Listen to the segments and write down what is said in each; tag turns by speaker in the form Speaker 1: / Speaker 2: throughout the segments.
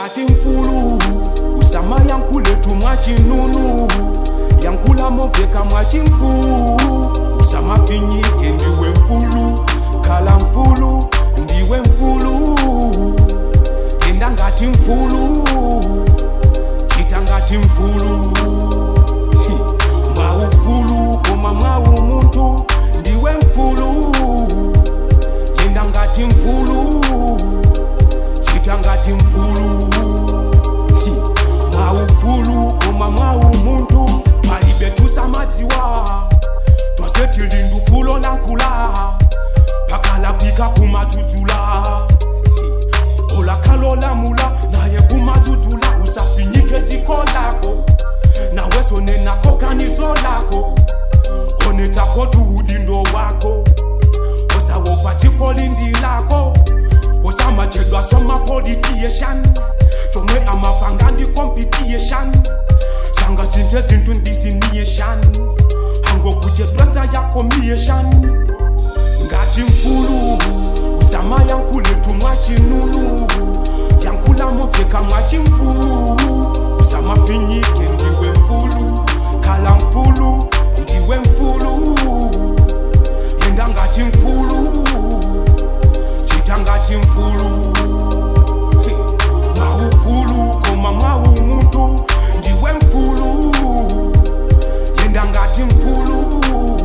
Speaker 1: ngati mfulu usama yankuletu mwachinunu yankula moveka mwachimfu usama pinyike ndiwe mfulu khala mfulu ndiwe mfulu yenda ngati mfulu chita ngati mfulu Hi, mwaufulu koma mwawu muntu ndiwe mfulu yenda ngati mfulu chita ngati mfulu Hi, mwaufulu koma mwawu muntu palibe tusamadziwa twase tilindu fulo nankula pakala kwika kumadzudzula Hi, olakalolamula naye kumadzudzula usafinyike dziko lako naweso nenako kanizo lako onetsako tuudindo wako osawopa dziko lindi lako osamachedwa somapolitiyeshan chomwe amapanga ndi competition sanga sinthe zinthu ndisiniyeshan hangokuchedwesa yako miyeshan ngati mfulu usama yankuletu mwachinunu yankula moveka mwachimfu usamafinyike ndiwe mfulu khala mfulu ndiwe mfulu yenda ngati mfulu chita ngati mfulu Hi, mwaufulu koma mwawu muntu ndiwe mfulu yenda ngati mfulu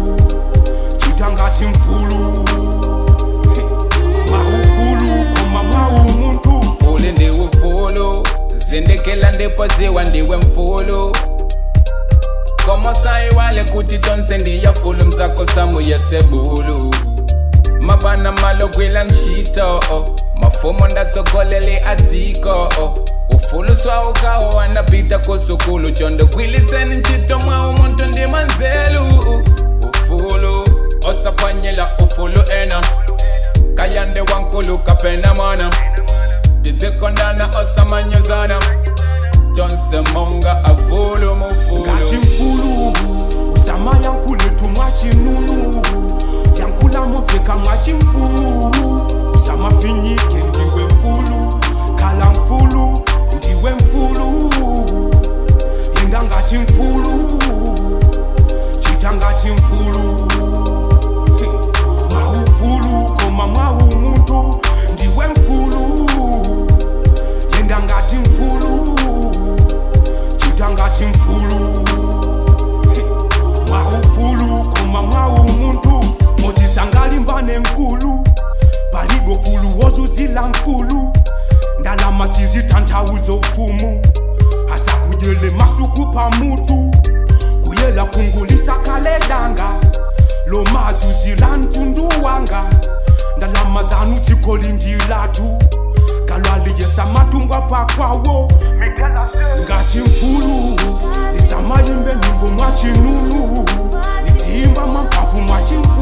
Speaker 1: chita ngati mfulu Hi, mwaufulu koma mwawu muntu
Speaker 2: uli ndiwe mfulu zindikila ndipo dziwa ndiwe mfulu komo sayiwale kuti tonse ndiya fulu mzako samu yesebulu mabana malogwila nshito mafumo ndatsokolele adziko ufulu swaukawo wanapita kusukulu chondo kwiliseni ntchito mwawu muntu ndi manzelu ufulu osaphwanyela ufulu ena kayande wankulu kapena mwana tidzikondana osamanyozana tonse monga afulu mufulu
Speaker 1: ngati mfulu usama yankuletu mwachinunu yankula moveka mwachimfu usamafinyike ndiwe mfulu khala mfulu ndiwe mfulu yenda ngati mfulu chita ngati mfulu Hi, mwaufulu koma mwawu muntu ndiwe mfulu yenda ngati mfulu chita ngati mfulu Hi, mwaufulu koma mwawu muntu motisangalimbane nkulu palibo fulu wozuzila mfulu ndalama sizitanthauzo ufumu asakudyele masuku pamutu kuyela kungulisa kaledanga lo mazuzila ntundu wanga ndalama zanu dzikolindilatu kalwaliyesa matungwa pakwawo ngati mfulu nisamayimbe nyimbo mwachinunu nidziyimba mampapu mwachimfu